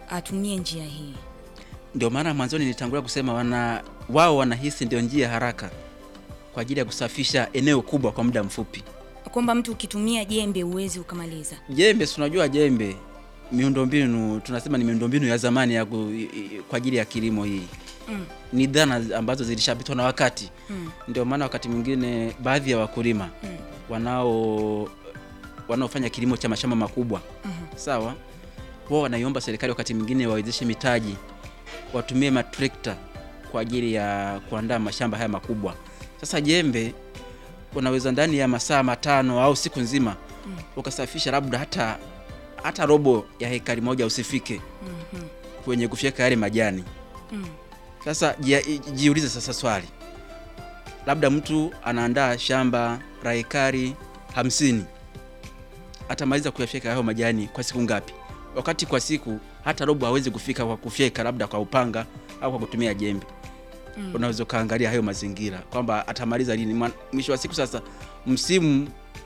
atumie njia hii? Ndio maana mwanzoni nilitangulia kusema wana wao wanahisi ndio njia haraka kwa ajili ya kusafisha eneo kubwa kwa muda mfupi. Kwamba mtu ukitumia jembe uwezi ukamaliza. Jembe, si unajua jembe, miundombinu tunasema ni miundombinu ya zamani ya ku, i- i- kwa ajili ya kilimo hii Mm. ni dhana ambazo zilishapitwa na wakati. Mm. Ndio maana wakati mwingine baadhi ya wakulima Mm. wanao wanaofanya kilimo cha mashamba makubwa Mhm. sawa, wao wanaiomba serikali wakati mwingine wawezeshe mitaji, watumie matrekta kwa ajili ya kuandaa mashamba haya makubwa. Sasa jembe unaweza ndani ya masaa matano au siku nzima Mm. ukasafisha labda hata hata robo ya hekari moja usifike Mhm. kwenye kufyeka yale majani. Mm. Sasa jia- jiulize sasa swali, labda mtu anaandaa shamba la hekari hamsini, atamaliza kuyafyeka hayo majani kwa siku ngapi? Wakati kwa siku hata robo hawezi kufika kwa kufyeka, labda kwa upanga au kwa kutumia jembe. Mm. Unaweza ukaangalia hayo mazingira kwamba atamaliza lini. Mwa- Mwisho wa siku sasa msimu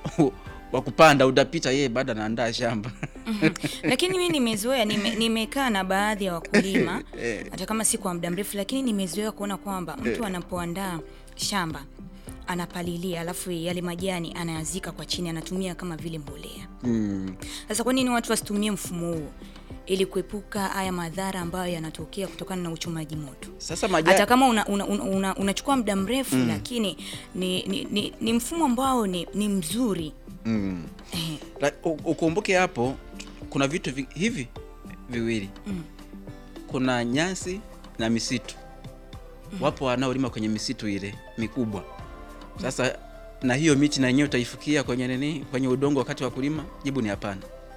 wa kupanda utapita, yeye bado anaandaa shamba Mhm. Lakini mimi nimezoea, nime- nimekaa na baadhi ya wakulima Eh. hata kama si kwa muda mrefu, lakini nimezoea kuona kwamba mtu anapoandaa shamba anapalilia, alafu yale majani anayazika kwa chini, anatumia kama vile mbolea. mm. Sasa kwa nini watu wasitumie mfumo huo ili kuepuka haya madhara ambayo yanatokea kutokana na uchomaji moto? Sasa majani Hata kama unachukua una, una, una, unachukua muda mrefu lakini ni, ni, ni, ni mfumo ambao ni, ni mzuri mm. eh, La- u- ukumbuke hapo kuna vitu vi, hivi viwili Mm. kuna nyasi na misitu wapo wanaolima kwenye misitu ile mikubwa sasa na hiyo miti na yenyewe utaifukia kwenye nini kwenye udongo wakati wa kulima jibu ni hapana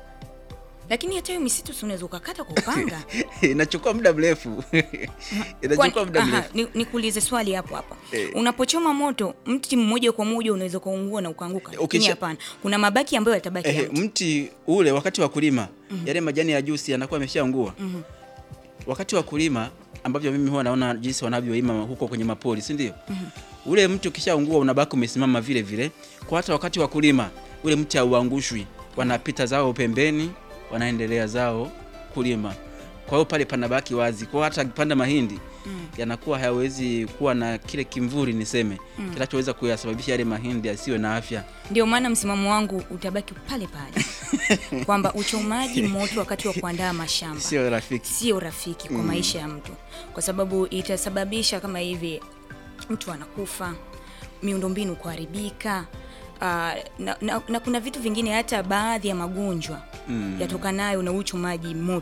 lakini hata hiyo misitu si unaweza ukakata kwa upanga. inachukua muda mrefu inachukua Kwani- muda aha, mrefu ni- nikuulize swali hapo hapo Eh. unapochoma moto mti mmoja kwa moja unaweza ukaungua na ukaanguka lakini Ukisha- hapana kuna mabaki ambayo yatabaki ya Ehe, mti. mti ule wakati wa kulima yale majani ya juu si yanakuwa yameshaungua Mhm. wakati wa kulima ambavyo mimi huwa naona jinsi wanavyolima huko kwenye mapori si ndio ule mti ukishaungua unabaki umesimama vile vile kwa hata wakati wa kulima ule mti hauangushwi wanapita zao pembeni wanaendelea zao kulima kwa hiyo pale panabaki wazi kwa hata akipanda mahindi Mm. yanakuwa hayawezi kuwa na kile kimvuri niseme Mm. kinachoweza kuyasababisha yale mahindi yasiwe na afya ndio maana msimamo wangu utabaki pale pale kwamba uchomaji moto wakati wa kuandaa mashamba sio rafiki sio rafiki kwa maisha ya mtu kwa sababu itasababisha kama hivi mtu anakufa miundombinu kuharibika uh, na, na, na kuna vitu vingine hata baadhi ya magonjwa Mm. yatokanayo na uchomaji moto